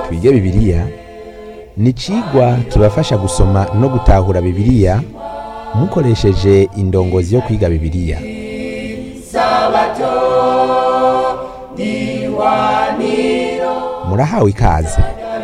twige bibiliya ni icigwa kibafasha gusoma no gutahura bibiliya mukoresheje indongozi yo kwiga bibiliya murahawe ikaze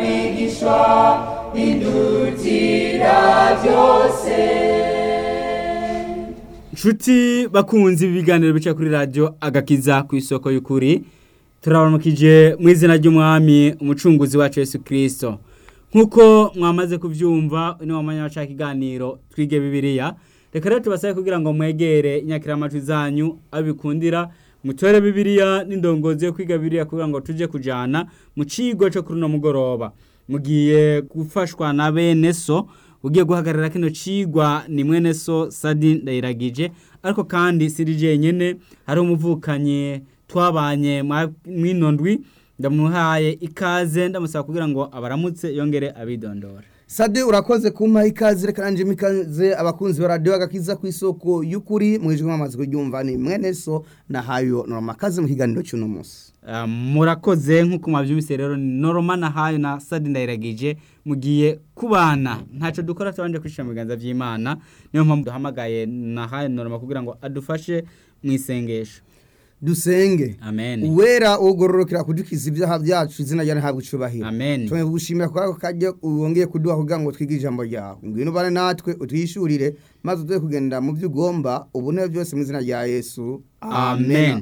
Nshuti bakunzi ibiganiro bica kuri radio agakiza ku isoko y'ukuri turabaramukije mu izina ry'umwami umucunguzi wacu Yesu Kristo nkuko mwamaze kuvyumva ni wamanya waca ikiganiro twige bibiliya reka rero tubasabe kugira ngo mwegere inyakiramajwi zanyu abikundira mutore bibiliya n'indongozi yo kwiga bibiliya kugira ngo tuje kujana mu cigo cyo kuri no mugoroba mugiye gufashwa na bene so ugiye guhagarara kino cigwa ni mwene so Sadi Ndayiragije ariko kandi siri jenyene hari umuvukanyi twabanye mwino ndwi ndamuhaye ikaze ndamusaba kugira ngo abaramutse yongere abidondora Sade urakoze kumpa ikaze reka nanje mikaze abakunzi ba radio agakiza ku isoko y'ukuri mwijwe mwamaze kuryumva ni mwene so na hayo norma kaze mu kiganiro cy'uno munsi Uh, murakoze nk'uko mwabyumvise rero ni noroma na hayo na sadi ndayiragije mugiye kubana ntacyo dukora tubanje kwishira mu biganza by'imana niyo mpamvu duhamagaye na hayo noroma kugira ngo adufashe mu isengesho dusenge amen uwera ugororokera kudukiza ibyaha byacu izina ryawe ntabwo icubahiro amen tumwe gushimira kwa kajya wongeye kuduha kugira ngo twige ijambo ryawe ngwino bane natwe utwishurire maze uduhe kugenda mu byo ugomba ubone byose mu izina rya Yesu amen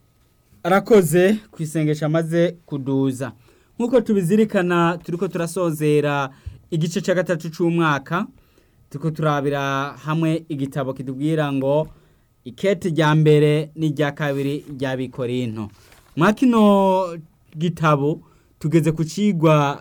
arakoze ku isengesho amaze kuduza nk'uko tubizirikana turiko turasozera igice cya gatatu cy'umwaka turiko turabira hamwe igitabo kitubwira ngo ikete rya mbere n'irya kabiri rya bikorinto mwa kino gitabo tugeze ku cigwa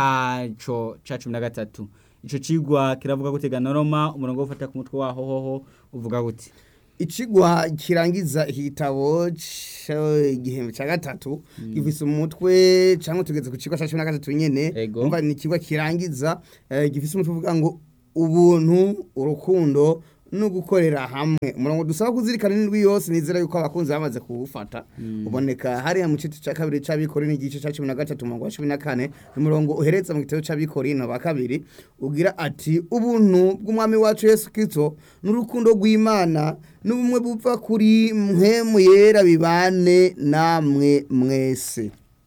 caco ca cumi na gatatu ico cigwa kiravuga gute ganoroma umurongo wo gufata ku mutwe waho hoho uvuga gute Icigwa kirangiza iki gitabo igihembwe cya gatatu gifise umutwe cyangwa tugeze ku kigo cya cumi na gatatu nyene Ego. umva ni ikigo kirangiza eh, gifise umutwe uvuga ngo ubuntu urukundo no gukorera hamwe umurongo dusaba kuzirikana n'indwi yose nizera yuko abakunzi bamaze kuwufata uboneka hariya mu gice cya kabiri c'abikori n'igice cya cumi na gatatu umurongo wa cumi na kane n'umurongo uhereza mu gitabo c'abikori no ba kabiri ugira ati ubuntu bw'umwami wacu yesu kristo n'urukundo rw'imana n'ubumwe buva kuri mpemu yera bibane namwe mwese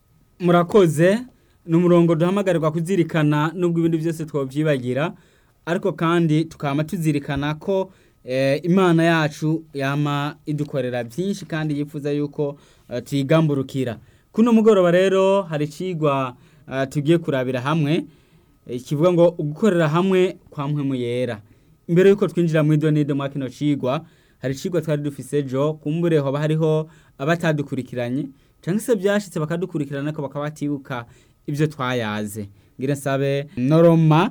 murakoze ni umurongo duhamagarirwa kuzirikana nubwo ibindi byose twabyibagira ariko kandi tukaba tuzirikana ko eh, imana yacu yama idukorera byinshi kandi yifuza yuko eh, tuyigamburukira kuno mugoroba rero hari icigwa eh, tugiye kurabira hamwe eh, kivuga ngo gukorera hamwe kwa mpwemu yera imbere yuko twinjira mu idonido mwa kino cigwa hari icigwa twari dufise jo kumbure hoba hariho abatadukurikiranye cyangwa se byashitse bakadukurikirana ariko bakaba batibuka ibyo twayaze ngira nsabe noroma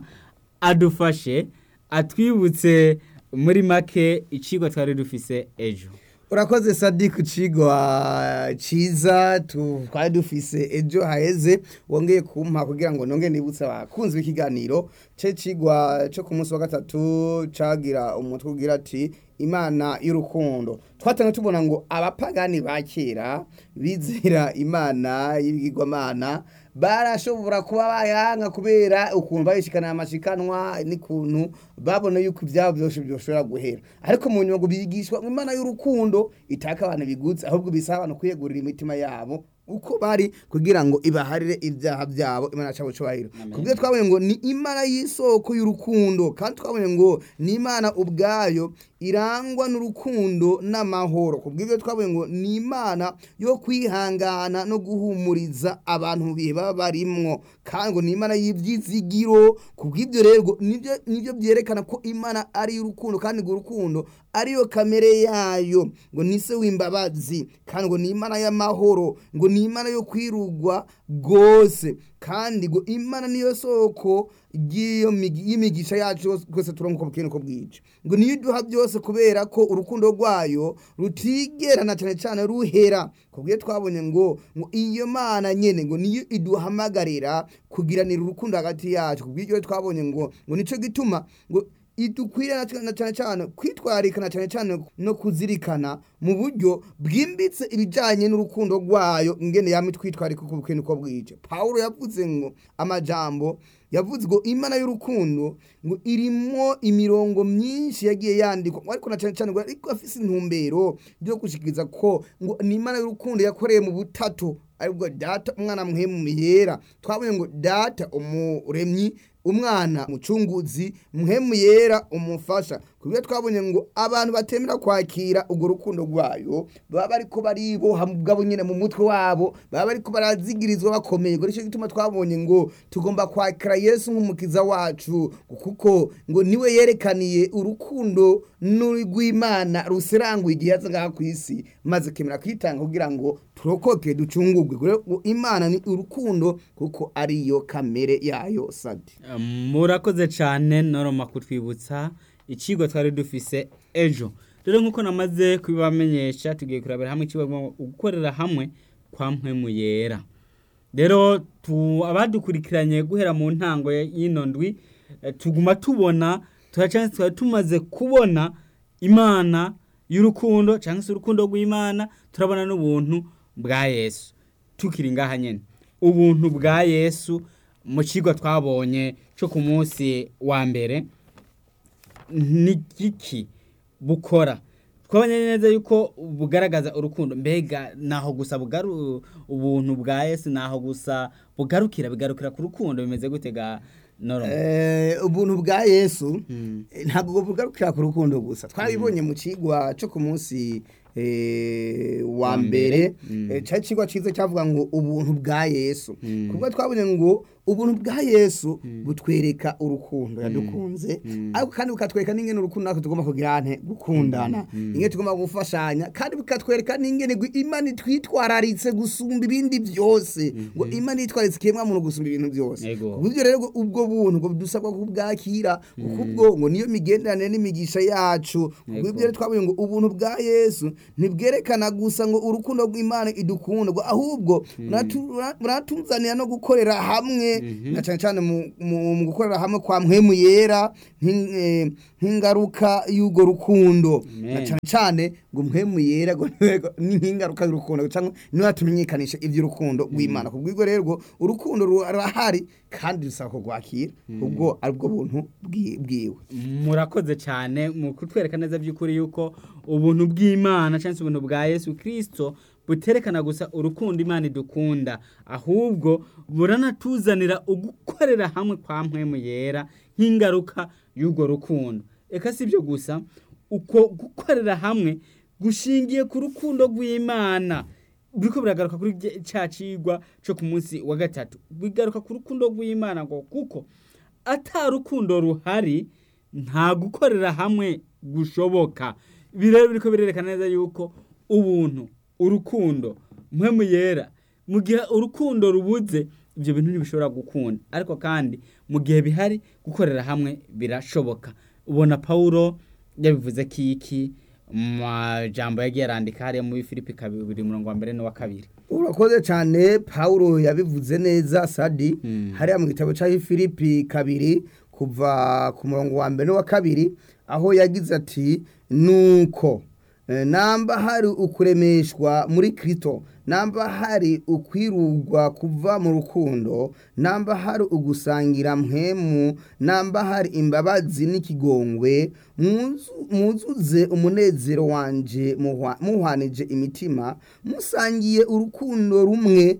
adufashe atwibutse muri make icigwa twari dufise ejo urakoze sadi ku cigwa ciza tu- twari dufise ejo haheze wongeye kumpa kugira ngo nonge nibutse abakunzi b'ikiganiro ce cigwa co ku munsi wa gatatu cagira umutwe ugira ati imana y'urukundo twatanga tubona ngo abapagani ba kera bizera imana y'ibigirwamana barashobora kuba bayanga kubera ukuntu bayishikana amashikanwa n'ikuntu babona yuko ibyabo byose byoshobora guhera ariko mu nyuma ngo bigishwa ngo imana y'urukundo itaka abantu bigutse ahubwo bisaba abantu kwiyegurira imitima yabo uko bari kugira ngo ibaharire ibyaha byabo imana cyabo cyubahiro kubyo twabonye ngo ni imana y'isoko y'urukundo kandi twabonye ngo ni imana ubwayo irangwa n'urukundo n'amahoro kubw'ibyo twabonye ngo ni imana yo kwihangana no guhumuriza abantu mu bihe baba barimwo kandi ngo ni imana y'ibyizigiro kubw'ibyo rero ngo nibyo nibyo byerekana ko imana ari urukundo kandi ngo urukundo ariyo kamere yayo ngo ni se w'imbabazi kandi ngo ni imana y'amahoro ngo ni imana yo kwirugwa rwose kandi ngo imana niyo soko ry'iyo migi- y'imigisha yacu yose twese turonka uko bukeye uko bwije ngo niyo iduha byose kubera ko urukundo rwayo rutigerana cyane cyane ruhera kubwiye twabonye ngo ngo iyo mana nyene ngo niyo iduhamagarira kugiranira urukundo hagati yacu kubw'iryo twabonye ngo ngo nico gituma ngo idukwiriye na cyane- na cyane cyane kwitwararika na cyane cyane no kuzirikana mu buryo bwimbitse ibijyanye n'urukundo rwayo ingene yama itwitwararika uko bukeye uko bwije pawulo yavuze ngo amajambo yavuze ngo imana y'urukundo ngo irimo imirongo myinshi yagiye yandikwa ngo ariko na cyane cyane ngo ariko afise intumbero yo gushikiriza ko ngo ni imana y'urukundo yakoreye mu butatu aribwo data umwana muhemu yera twabonye ngo data umuremyi umwana mucunguzi muhemu yera umufasha kubyo twabonye ngo abantu batemera kwakira urwo rukundo rwayo baba bariko bariboha bwabo nyine mu mutwe wabo baba bariko barazigirizwa bakomeye ngo nicyo gituma twabonye ngo tugomba kwakira yesu nk'umukiza wacu kuko ngo niwe yerekaniye urukundo rw'imana ruseranguye igihe yaza ngaha ku isi maze kemera kwitanga kugira ngo turokoke ducungurwe Rero ngo imana ni urukundo kuko ariyo kamere yayo sadi murakoze cyane noroma kutwibutsa ikigo twari dufise ejo rero nk'uko namaze kubibamenyesha tugiye kurabira hamwe ikigo gukorera hamwe kwa mpwemu yera rero tu abadukurikiranye guhera mu ntango y'ino ndwi eh, tuguma tubona turacyane twari tumaze kubona imana y'urukundo cyangwa se urukundo rw'imana turabona n'ubuntu bwa yesu tukiri ngaha nyine ubuntu bwa yesu mu kigo twabonye cyo ku munsi wa mbere ni giki bukora twabonye neza yuko bugaragaza urukundo mbega naho gusa bugaru ubuntu bwa yesu naho gusa bugarukira bigarukira ku rukundo bimeze gute ga noroma Eh, ubuntu bwa yesu Mm. eh, ntabwo bugarukira ku rukundo gusa twarabibonye mu kigwa cyo ku munsi eh, wa Wa mbere mbere. Mm. eh, cya kigwa cyiza cyavuga ngo ubuntu bwa yesu Mm. kubwo twabonye ngo ubuntu bwa yesu butwereka urukundo yadukunze Mm. ariko kandi bukatwereka n'ingene urukundo natwe tugomba kugira nte gukundana ingene tugomba gufashanya kandi bukatwereka n'ingene gu- imana itwitwararitse gusumba ibindi byose ngo imana itwararitse ikiremwa muntu gusumba ibintu byose Ego. ubwo rero ngo ubwo buntu ngo dusabwa kubwakira kuko ubwo ngo niyo migenderanire n'imigisha yacu ubwo Ego. ibyo rero twabonye ngo ubuntu bwa yesu ntibwerekana gusa ngo urukundo rw'imana idukunda ngo ahubwo buratu- bura- buratuzanira no gukorera hamwe na cyane cyane mu- mu mu gukorera hamwe kwa mpwemu yera nk'in- eh, nk'ingaruka y'urwo rukundo Amen. na cyane cyane ngo mpwemu yera ngo niwe- ni nk'ingaruka y'urukundo cyangwa niwe tumenyekanisha iby'urukundo rw'imana ku bw'ibwo rero ngo urukundo rurahari kandi dusaba kurwakira ubwo ari bwo buntu bwi- bwiwe murakoze cyane mu kutwereka neza by'ukuri yuko ubuntu bw'imana cyangwa se ubuntu bwa yesu kirisito buterekana gusa urukundo imana idukunda ahubwo buranatuzanira ugukorera hamwe kwa mpwemu yera nk'ingaruka y'urwo rukundo reka si ibyo gusa uko gukorera hamwe gushingiye ku rukundo rw'imana biriko biragaruka kuri rye- ca cigwa co ku munsi wa gatatu bigaruka ku rukundo rw'imana ngo kuko ata rukundo ruhari nta gukorera hamwe gushoboka ibi rero biriko birerekana neza yuko ubuntu urukundo mpwemu yera mu gihe urukundo rubuze ibyo bintu ntibishobora gukunda ariko kandi mu gihe bihari gukorera hamwe birashoboka ubona pawulo yabivuze kiki mu majambo yagiye arandika hariya muri filipi kabiri umurongo wa mbere n'uwa kabiri urakoze cyane paul yabivuze neza sadi Mm. hariya mu gitabo cya filipi kabiri kuva ku murongo wa mbere n'uwa kabiri aho yagize ati nuko eh, namba hari ukuremeshwa muri kirito namba hari ukwirugwa kuva mu rukundo namba hari ugusangira mpemu namba hari imbabazi n'ikigongwe muzu- muzuze umunezero wanje muhwa- muhwanije imitima musangiye urukundo rumwe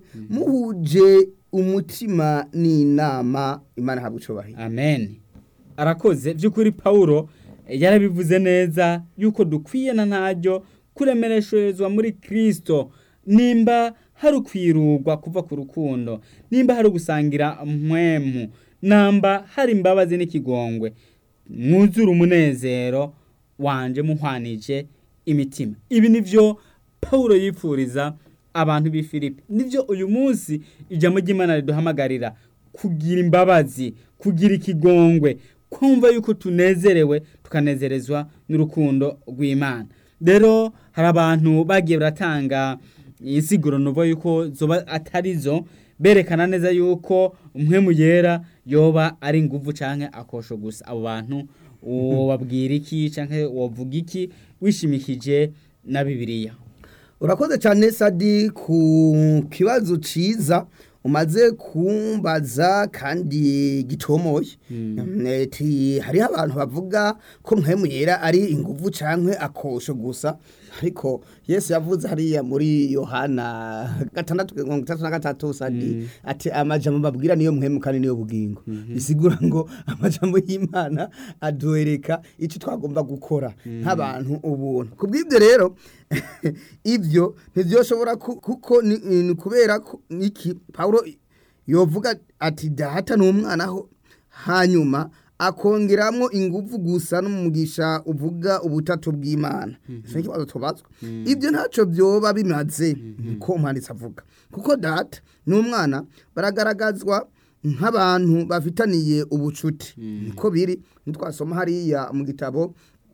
muhuje umutima n'inama imana habwa icubahiro amen arakoze by'ukuri pawulo eh, yarabivuze neza yuko dukwiye na ntaryo kuremeresherezwa muri kirisito nimba hari ukwirugwa kuva ku rukundo nimba hari ugusangira mpwemu namba hari imbabazi n'ikigongwe mwuzure umunezero wanje muhwanije imitima ibi nivyo pawulo yipfuriza abantu b'i filipi nivyo uyu munsi ijambo ry'imana riduhamagarira kugira imbabazi kugira ikigongwe kumva yuko tunezerewe tukanezerezwa n'urukundo rw'imana rero hari abantu bagiye baratanga insiguro nuvo yuko zoba atari zo berekana neza yuko umwemu yera yoba ari inguvu canke akosho gusa abo bantu wobabwira iki canke wovuga iki wishimikije na bibiliya urakoze cyane sadi ku kibazo ciza umaze kumbaza kandi gitomoye ati hariho abantu bavuga ko mpemu yera ari inguvu canke akosho gusa ariko yesu yavuze hariya muri yohana gatandatu mirongo itatu na gatatu sadi ati amajambo babwira niyo mpemu kandi niyo bugingo bisigura ngo amajambo y'imana aduhereka icyo twagomba gukora nk'abantu ubuntu ku bw'ibyo rero ibyo ntibyoshobora ku- kuko ni ni kubera ko iki pawulo yovuga ati data ni umwana ho hanyuma akongeramo ingufu gusa n'umugisha uvuga ubutatu bw'imana icyo ni ikibazo tubazwa ibyo ntacyo byoba bimaze ko umwanditsi avuga kuko data n'umwana baragaragazwa nk'abantu bafitaniye ubucuti niko biri ntitwasoma hariya mu gitabo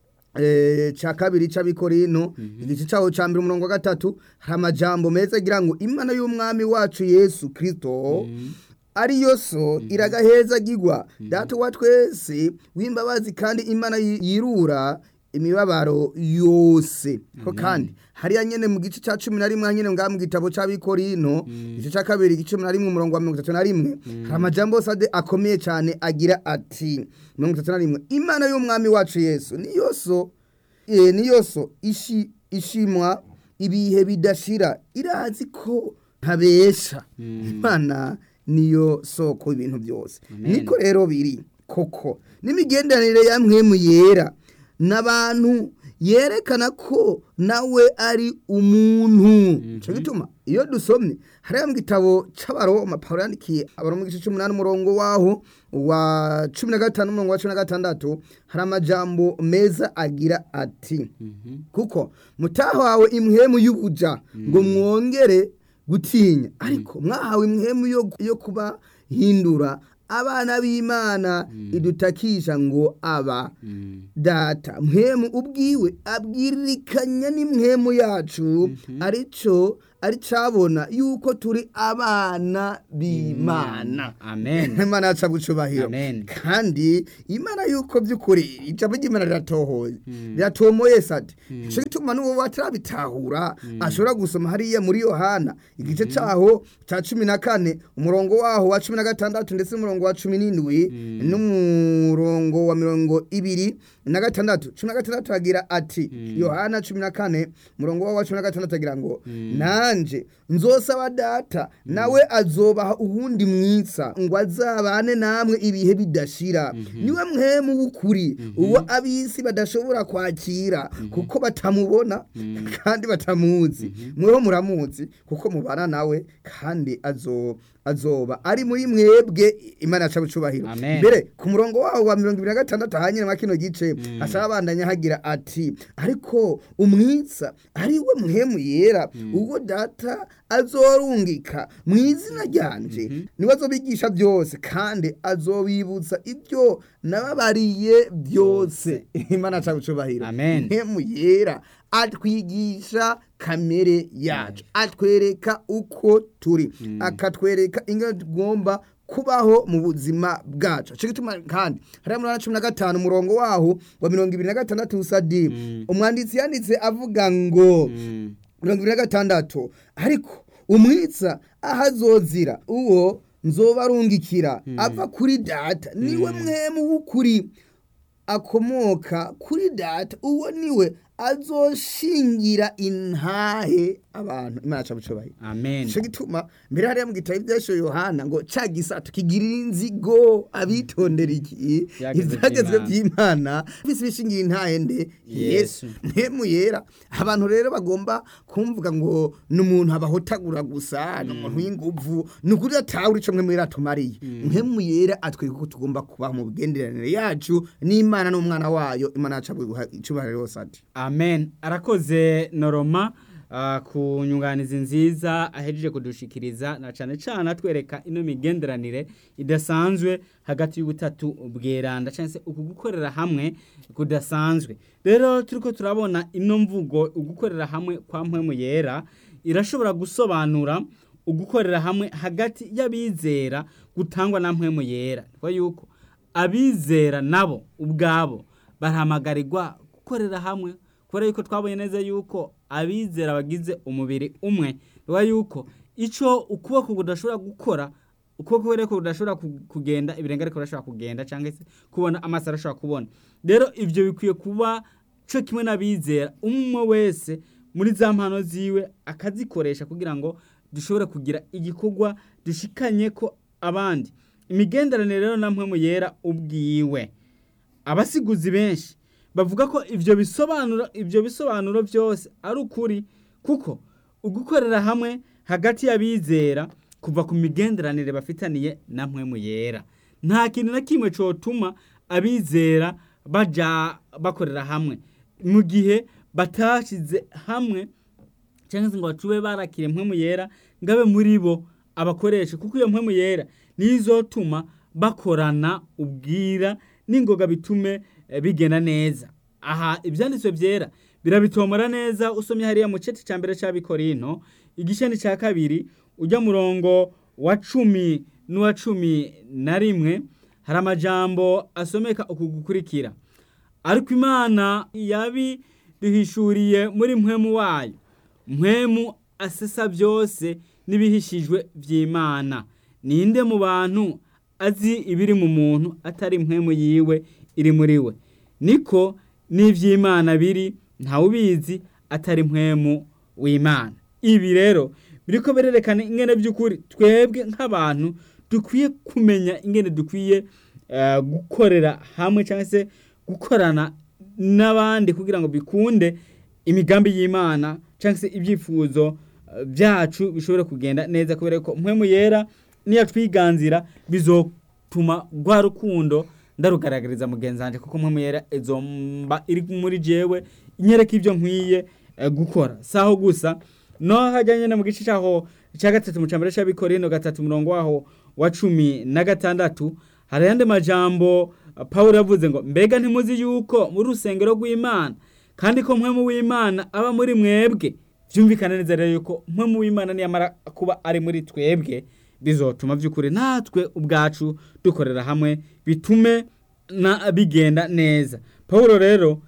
eh, ca kabiri c'abikorino igice caho ca mbere umurongo wa gatatu hari amajambo meza agira ngo imana y'umwami wacu yesu kristo ariyo so iragahezagirwa data wa twese w'imbabazi kandi imana yi- yirura imibabaro yose ko kandi hariya nyene mu gice ca cumi na rimwe nyene ngaha mu gitabo c'abikorino igice ca kabiri igice cumi na rimwe umurongo wa mirongo itatu na rimwe hari amajambo yose ade akomeye cane agira ati mirongo itatu na rimwe imana y'umwami wacu yesu niyo so eh, niyo so ishi ishimwa ibihe bidashira irazi ko ntabesha imana niyo soko ibintu byose Amen. niko rero biri koko n'imigenderanire ya mwemu yera n'abantu yerekana ko nawe ari umuntu cyo gituma iyo dusomye hariya mu gitabo c'abaroma pawulo yandikiye abaroma igice c'umunani umurongo waho wa cumi na gatanu umurongo wa cumi na gatandatu hari amajambo meza agira ati kuko mutahawe imhemu y'ubuja ngo mwongere gutinya ariko mwahawe imhemu yo, yo kubahindura abana b'imana idutakisha ngo aba data mhemu ubwiwe abwirikanya n'imhemu yacu arico ari cabona yuko turi abana b'imana amen imana yacu abucubahiro Amen. kandi imana yuko by'ukuri ijambo ry'imana riratohoye riratomoye sati ico gituma n'uwo batarabitahura ashobora gusoma hariya muri yohana igice caho ca cumi na kane umurongo waho wa cumi na gatandatu ndetse n'umurongo wa cumi n'indwi n'umurongo wa mirongo ibiri na gatandatu cumi na gatandatu agira ati yohana cumi na kane umurongo waho wa cumi na gatandatu agira ngo nanje nzosaba data nawe azobaha uwundi mwitsa ngo azabane namwe ibihe bidashira niwe mwemu w'ukuri uwo ab'isi badashobora kwakira kuko batamubona kandi batamuzi mweho muramuzi kuko mubana nawe kandi azo azoba ari muri mwebwe imana yaca bucubahiro Amen. mbere ku murongo waho wa mirongo ibiri na gatandatu ahanyine mwa kino gice ashaka abandanya hagira ati ariko umwitsa ari we muhemu yera ubwo data azorungika mu izina ryanje niwe azobigisha byose kandi azobibutsa ibyo nababariye byose imana yaca bucubahiro Amen. muhemu yera atwigisha kamere yacu atwereka uko turi akatwereka ingano tugomba kubaho mu buzima bwacu cyo gituma kandi hariya muri cumi na gatanu umurongo waho wa mirongo ibiri na gatandatu usadi umwanditsi yanditse avuga ngo mirongo ibiri na gatandatu ariko umwitsa aho azozira uwo nzoba arungikira ava kuri data niwe mwemu w'ukuri akomoka kuri data uwo niwe azoshingira intahe abantu imana aca bucubahiro amen Ico gituma mbere hariya mu gitabo ivyasho Yohana ngo ca gisato kigirira inzigo abitondera iki Ivyagezwe ivyagezwe vy'Imana. vy'Imana bisi bishingira intahe nde Yesu. Yesu mpemu yera abantu rero bagomba kumvuga ngo ni umuntu abahotagura gusa ni umuntu w'inguvu ni ukuri atawuri ico mwe mwera atumariye mpemu yera atwereka ko tugomba kubaho mu bugenderanire yacu n'Imana n'umwana wayo Imana yacu abuha icubahiro yose ati amen arakoze noroma ah, ku nyunganizi nziza ahejeje kudushikiriza na cane cane atwereka ino migenderanire idasanzwe hagati y'ubutatu bweranda cyangwa se uku gukorera hamwe kudasanzwe rero turiko turabona ino mvugo ugukorera hamwe kwa mpwemu yera irashobora gusobanura ugukorera hamwe hagati y'abizera gutangwa na mpwemu yera kuko yuko abizera nabo ubwabo barahamagarirwa gukorera hamwe kubera yuko twabonye neza yuko abizera bagize umubiri umwe biba yuko icyo ukuboko kudashobora gukora ukuboko rero kudashobora ku- kugenda ibirenge ariko birashobora kugenda cyangwa se kubona amaso arashobora kubona rero ibyo bikwiye kuba cyo kimwe n'abizera umwe wese muri za mpano ziwe akazikoresha kugira ngo dushobore kugira igikorwa dushikanye ko abandi imigenderanire rero namwe mu yera ubwiwe abasiguzi benshi bavuga ko ibyo bisobanuro ibyo bisobanuro byose ari ukuri kuko ugukorera hamwe hagati y'abizera kuva ku migenderanire bafitaniye namwe mu yera nta kintu na kimwe cyotuma abizera baja bakorera hamwe mu gihe batashyize hamwe cyangwa se ngo bacube barakire mpwemu yera ngabe muri bo abakoresha kuko iyo mpwemu yera niyo izotuma bakorana ubwira n'ingoga bitume eh, bigenda neza aha ibyanditswe byera birabitomora neza usomye hariya mu ceti cya mbere cy'abikorino igisheni cya kabiri ujya murongo wa cumi n'uwa cumi na rimwe hari amajambo asomeka uku gukurikira ariko imana yabiduhishuriye muri mpwemu wayo mpwemu asesa byose n'ibihishijwe by'imana ninde mu bantu azi ibiri mu muntu atari mpwemu yiwe iri muri we niko n'iby'imana biri ntawubizi atari mpwemu w'imana ibi rero biriko birerekana ingene by'ukuri twebwe nk'abantu dukwiye kumenya ingene dukwiye eh, gukorera hamwe cyangwa se gukorana n'abandi kugira ngo bikunde imigambi y'imana cyangwa se ibyifuzo eh, byacu bishobore kugenda neza kubera ko mpwemu yera niyo twiganzira bizotuma rwa rukundo ndarugaragariza mugenzi wanjye kuko mpwemu yera izomba iri muri jewe inyereka ibyo nkwiye eh, gukora saho gusa no hajyanye no mu gice cyaho cya gatatu mu cyambere cy'abikorino gatatu murongo waho wa cumi na gatandatu hari ayandi majambo uh, pawulo yavuze ngo mbega ntimuzi yuko muri rusengero rw'imana kandi ko mpwemu w'imana aba muri mwebwe byumvikana neza rero yuko mpwemu w'imana niyamara kuba ari muri twebwe bizotuma by'ukuri natwe ubwacu dukorera hamwe bitume na bigenda neza pawulo rero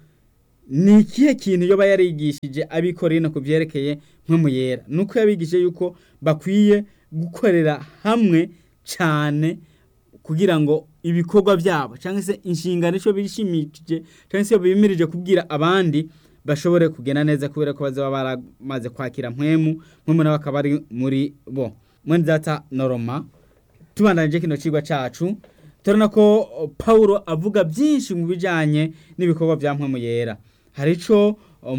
ni ikihe kintu yoba yarigishije abikorino ku byerekeye mpwemu yera nuko yabigishije yuko bakwiye gukorera hamwe cyane kugira ngo ibikorwa byabo cyangwa se inshingano icyo bishimikije cyangwa se bimirije kubwira abandi bashobore kugenda neza kubera ko bazaba baramaze kwakira mpwemu mpwemu nawe akaba ari muri bo mwene data noroma tubandanije kino cigwa cacu turabona ko uh, Paulo avuga byinshi mu bijanye n'ibikorwa bya mpwemu yera hari ico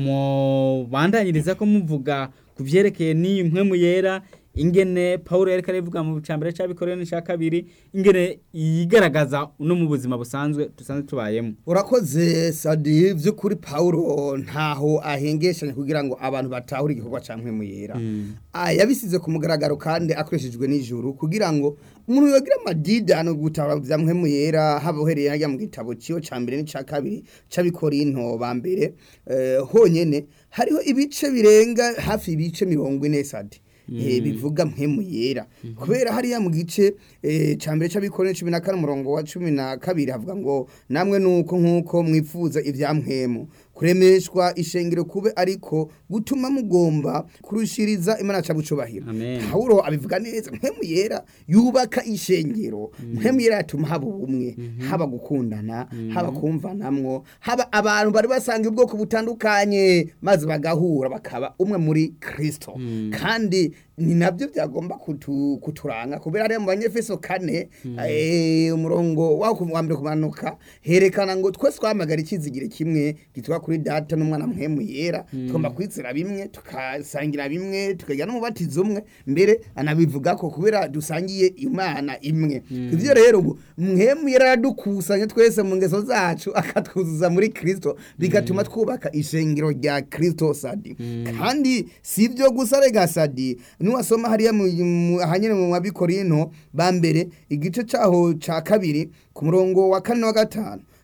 mubandanyiriza ko muvuga ku vyerekeye n'iyi mpwemu yera ingene Paulo yariko aravuga mu cambere c'abikorera n'icya kabiri ingene yigaragaza no mu buzima busanzwe dusanzwe tubayemo urakoze sadi by'ukuri pawulo ntaho ahengeshanya kugira ngo abantu batahure igikorwa cya mpwemu yera Ah, yabisize ku mugaragaro kandi akoreshejwe n'ijuru kugira ngo umuntu yogira amadidano gutahura bya mpwemu yera haba uhereye hajya mu gitabo ciyo ca mbere n'icya kabiri c'abikorinto ba mbere eh, honyene hariho ibice birenga hafi ibice mirongo ine sadi eh, bivuga mpemu yera kubera hariya mu gice eh, ca mbere c'abikorera cumi na kane umurongo wa cumi na kabiri havuga ngo namwe nuko nk'uko mwifuza ivya mpwemu kuremeshwa ishengero kube ariko gutuma mugomba kurushiriza imana ca bucubahiro Amen. pawulo abivuga neza mpemu yera yubaka ishengero mpemu yera yatuma haba ubumwe haba gukundana haba kumvanamwo haba abantu bari basanga ubwoko butandukanye maze bagahura bakaba umwe muri kristo kandi ni nabyo byagomba kutu, kuturanga kubera hariya mu banyefeso kane eh, umurongo waho ku- wa mbere kumanuka herekana ngo twese twamagara ikizigire kimwe gitwa kuri data n'umwana mpemu yera tugomba kwizera bimwe tukasangira bimwe tukagira n'umubatizo umwe mbere anabivuga ko kubera dusangiye imana imwe ivyo rero ngo mpemu yera aradukusanya twese mu ngeso zacu akatwuzuza muri kristo bigatuma twubaka ishengero rya kristo sadi kandi si ibyo gusa rega sadi nuwasoma hariya mu- mu- ahanyene mu mabikorinto ba mbere igice caho ca kabiri ku murongo wa kane wa gatanu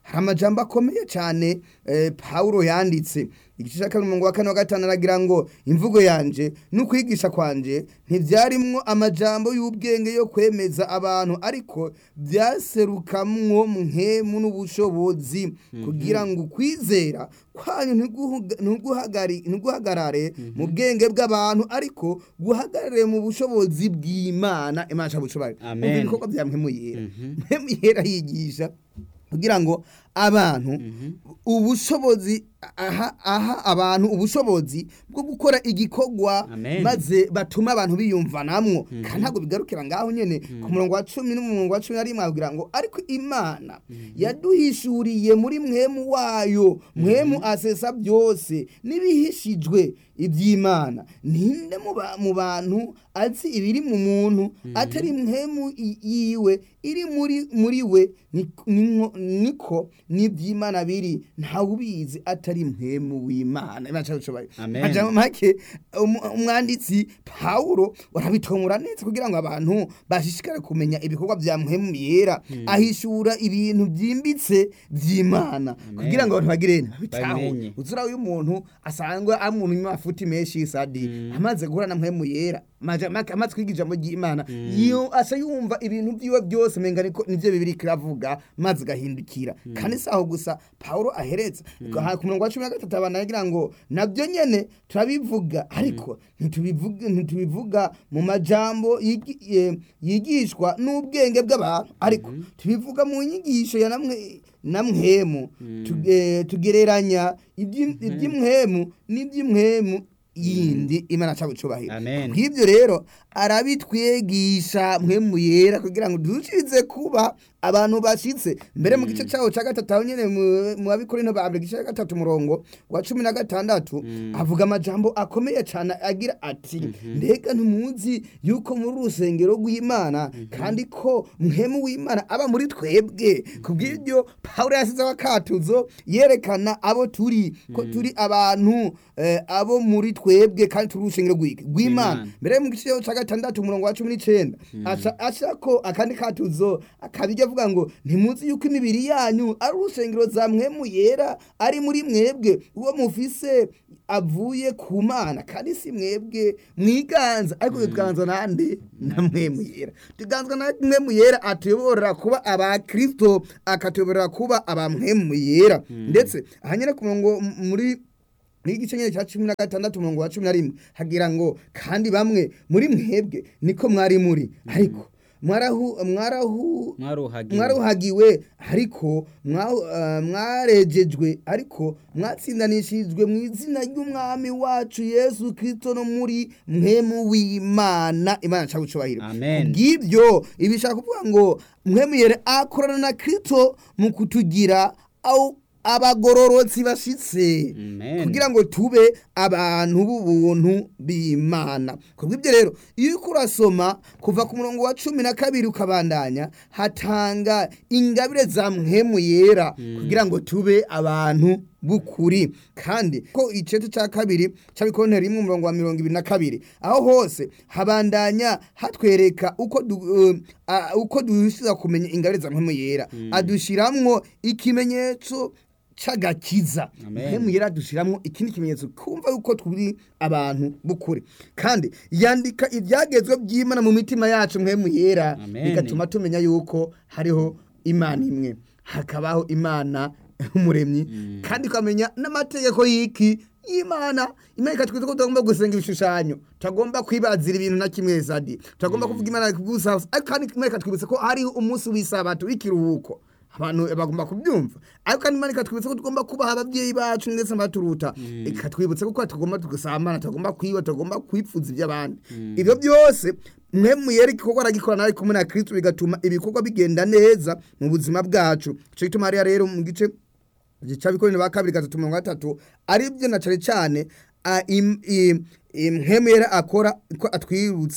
hari amajambo akomeye cyane eh, pawulo yanditse igice cya kabiri umurongo wa kane wa gatanu aragira ngo imvugo yanje n'ukwigisha kwanje ntibyarimwo amajambo y'ubwenge yo kwemeza abantu ariko byaserukamwo nkemu n'ubushobozi kugira ngo ukwizera kwanyu ntiguhuga- ntiguhagari- ntiguhagarare mu bwenge bw'abantu ariko guhagarare mu bushobozi bw'imana imana ishaka bushobozi Amen. Umva ibikorwa bya mpemuyera mpemuyera yigisha kugira ngo abantu ubushobozi aha aha abantu ubushobozi bwo gukora igikorwa Amen. maze batuma abantu biyumvanamwo kandi ntabwo bigarukira ngaho nyene ku murongo wa cumi n'umurongo wa cumi na rimwe avugira ngo ariko imana yaduhishuriye muri mwemu wayo mwemu asesa byose n'ibihishijwe iby'imana ninde mu ba- mu bantu azi ibiri mu muntu atari mwemu i- yiwe iri muri muri we ni- ni- niko n'iby'imana biri ntawubizi atari mwemu w'imana Imana ishaka gushoboye. Amen. Majambo make umu- umwanditsi pawulo barabitomora neza kugira ngo abantu bashishikare kumenya ibikorwa bya mwemu yera ahishura ibintu byimbitse by'imana kugira ngo abantu bagire babitahure Babimenye. uzura uyu muntu asanzwe ari umuntu w'amafuti menshi y'isadi amaze guhura na mwemu yera maja- make- amaze kwiga ijambo ry'imana iyo asa yumva ibintu byiwe byose menga niko nivyo bibiri kiravuga maze gahindukira kandi saho gusa pawulo ahereza Aha ku murongo wa cumi na gatatu abantu aragira ngo nabyo nyene turabivuga ariko ntitubivuga ntitubivuga mu majambo yigi- eh, yigishwa n'ubwenge bw'abantu ariko tubivuga mu nyigisho ya namwe namwemu tuge- tugereranya iby'im- iby'imwemu n'iby'imwemu yindi imana cyangwa icubahiro Amen. nk'ibyo rero arabitwigisha mwemu yera kugira ngo dushirize kuba abantu bashitse mbere mu gice cyawo cya gatatu aho nyene mu- mu babikorinto ba mbere igice cya gatatu umurongo wa cumi na gatandatu avuga amajambo akomeye cyane agira ati mbega ntimuzi yuko muri urusengero rw'imana kandi ko mwemu w'imana aba muri twebwe kubw'ibyo pawulo yasizeho akatuzo yerekana abo turi ko turi abantu eh, abo muri twebwe kandi turi urusengero rw'iki rw'imana Rw'Imana. mbere mu gice cya gatandatu umurongo wa cumi n'icenda aca aca ko akandi katuzo akabijya avuga ngo ntimuzi yuko imibiri yanyu ari urusengero za mwemu yera ari muri mwebwe uwo mufise avuye ku mana kandi si mwebwe mwiganza ariko tuganza nande na mwemu yera tuganzwa na mwemu yera atuyoborera kuba abakristo akatuyoborera kuba abamwemu yera ndetse aha nyine ku murongo m- muri n'igice nyine cya cumi na gatandatu umurongo wa cumi na rimwe hagira ngo kandi bamwe muri mwebwe niko mwari muri ariko mwarahu mwarahu mwaruhagiwe mwaruhagiwe ariko mwa- eh, mwarejejwe ariko mwatsindanishijwe mu izina ry'umwami wacu yesu kirisito no muri mwemu w'imana imana nshaka gucubahiro Amen. bw'ibyo ibi bishaka kuvuga ngo mwemu yere akorana na kirisito mu kutugira au abagororotsi bashitse Amen. kugira ngo tube abantu b'ubuntu b'imana kubw'ibyo rero iyo uriko urasoma kuva ku murongo wa cumi na kabiri ukabandanya hatanga ingabire za mwemu yera kugira ngo tube abantu b'ukuri kandi ko icete cya kabiri cy'abikonteri rimwe umurongo wa mirongo ibiri na kabiri aho hose habandanya hatwereka uko du, uh, uh, uko dushyiza kumenya ingabire za mwemu yera adushiramwo ikimenyetso c'agakiza Amen. mwemu yera dushiramwo ikindi kimenyetso kumva yuko turi abantu b'ukuri kandi yandika ibyagezwe by'imana mu mitima yacu mwemu yera Amen. bigatuma tumenya yuko hariho imana imwe hakabaho imana umuremyi kandi ukamenya n'amategeko y'iki y'imana imana ikatwiza ko tutagomba gusenga ibishushanyo tutagomba kwibazira ibintu na kimwe sadi tutagomba kuvuga imana gusa ariko kandi imana ikatwibutsa ko hariho umunsi w'isabato w'ikiruhuko abantu bagomba kubyumva ariko kandi imana ikatwibutsa ko tugomba kubaha ababyeyi bacu ndetse n'abaturuta ikatwibutsa ko tugomba tugasambana tugomba kwiba tugomba kwipfuza iby'abandi ibyo byose mwe muyeri igikorwa aragikorana ari kumwe na kristo bigatuma ibikorwa bigenda neza mu buzima bwacu icyo gituma hariya rero mu gice gicabikorera ba kabiri gatatu mirongo gatatu ari byo na cyane cyane a- im- i- imhemu yera akora ko atwibutsa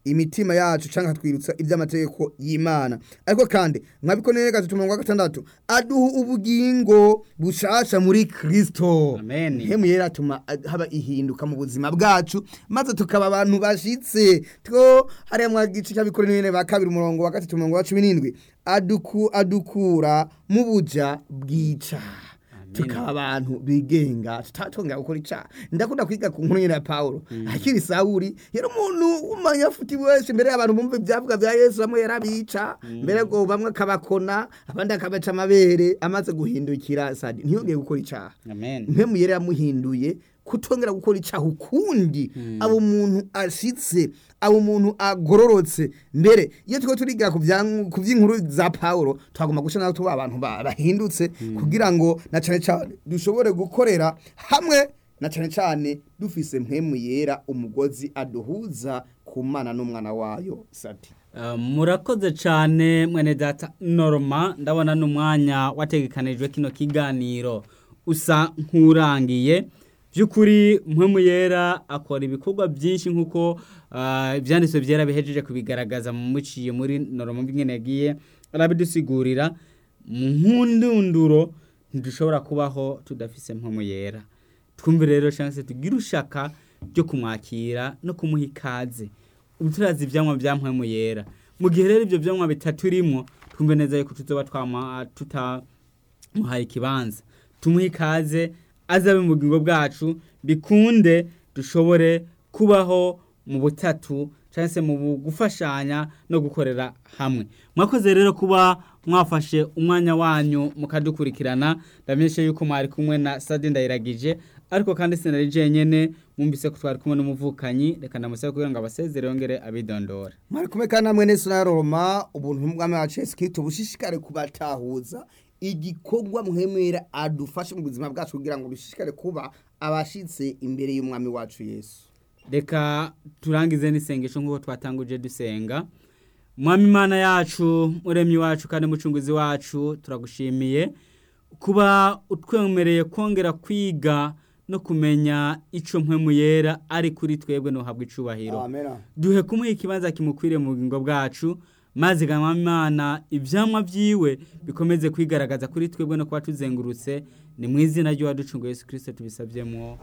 imitima yacu canke akatwibutsa iby'amategeko y'imana ariko kandi mwabikoneye gatatu mirongo gatandatu aduha ubugingo bushasha muri kristo Amen. hemu yera atuma ad- haba ihinduka mu buzima bwacu maze tukaba abantu bashitse two hariya mwa gice cy'abikorera ba kabiri umurongo wa gatatu umurongo wa cumi n'indwi aduku adukura mu buja bwica tukaba abantu bigenga tutatonga gukora icaha ndakunda kwiga ku nkuru nyene ya Paulo akiri Sawuli yari umuntu w'umunyafuti wese mbere y'abantu bumva ibyavuga bya Yesu bamwe yarabica mbere ngo bamwe akabakona abandi akabaca amabere amaze guhindukira sadi ntiyongeye gukora icaha amen mpemu yari yamuhinduye kutongera gukora icaha ukundi abo umuntu ashitse abo umuntu agororotse mbere iyo turiko turiga ku vya- ku vy'inkuru za Paulo twagomba guca naho tuba abantu ba- bahindutse kugira ngo na cane cane dushobore gukorera hamwe na cane cane dufise mpemu yera umugozi aduhuza ku mana n'umwana wayo sati Uh, murakoze cyane mwene data norma ndabona n'umwanya wategekanijwe kino kiganiro usa nk'urangiye by'ukuri mpemu yera akora ibikorwa byinshi nk'uko uh, ibyanditswe byera bihejeje kubigaragaza mu muciye muri norma bw'ingene yagiye arabidusigurira mu nkundunduro ntidushobora kubaho tudafise mpemu yera twumve rero cyangwa se tugire ushaka ryo kumwakira no kumuha ikaze ubu turazi ibyanywa bya mpwemu yera mu gihe rero ibyo byanywa bitaturimo twumve neza yuko tuzoba twama tutamuhaye ikibanza tumuhe ikaze azabe mu bugingo bwacu bikunde dushobore kubaho mu butatu cyangwa se mu gufashanya no gukorera hamwe mwakoze rero kuba mwafashe umwanya wanyu mukadukurikirana ndamenyesha yuko mwari kumwe na sadi ndayiragije ariko kandi sinari jenyene mwumvise ko twari kumwe n'umuvukanyi reka ndamusaba kugira ngo abasezere yongere abidondora mwari kumwe kandi namwe nese na Roma ubuntu bw'umwami wacu Yesu Kristo bushishikare kubatahuza igikorwa mwemera adufashe mu buzima bwacu kugira ngo bishishikare kuba abashitse imbere y'umwami wacu Yesu reka turangize n'isengesho nk'uko twatanguje dusenga mwami imana yacu muremyi wacu kandi mucunguzi wacu turagushimiye kuba utwemereye kongera kwiga no kumenya icyo mpemu yera ari kuri twebwe ntuhabwe icubahiro amen duhe kumuha ikibanza kimukwiriye mu bugingo bwacu maze gama imana ibyamwa byiwe bikomeze kwigaragaza kuri twebwe no kuba tuzengurutse ni mu izina ry'uwaducunguye Yesu kirisito tubisabyemo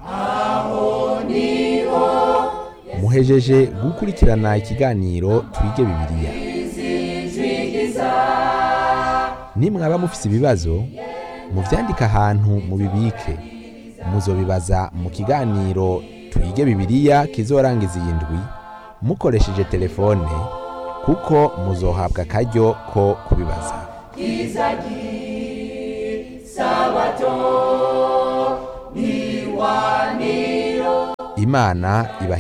muhejeje gukurikirana ikiganiro twige bibiliya nimwaba mufise ibibazo muvyandike ahantu mubibike muzobibaza mu kiganiro twige bibiliya kizorangiza iyi ndwi mukoresheje telefone kuko muzohabwa akaryo ko kubibaza imana ibahe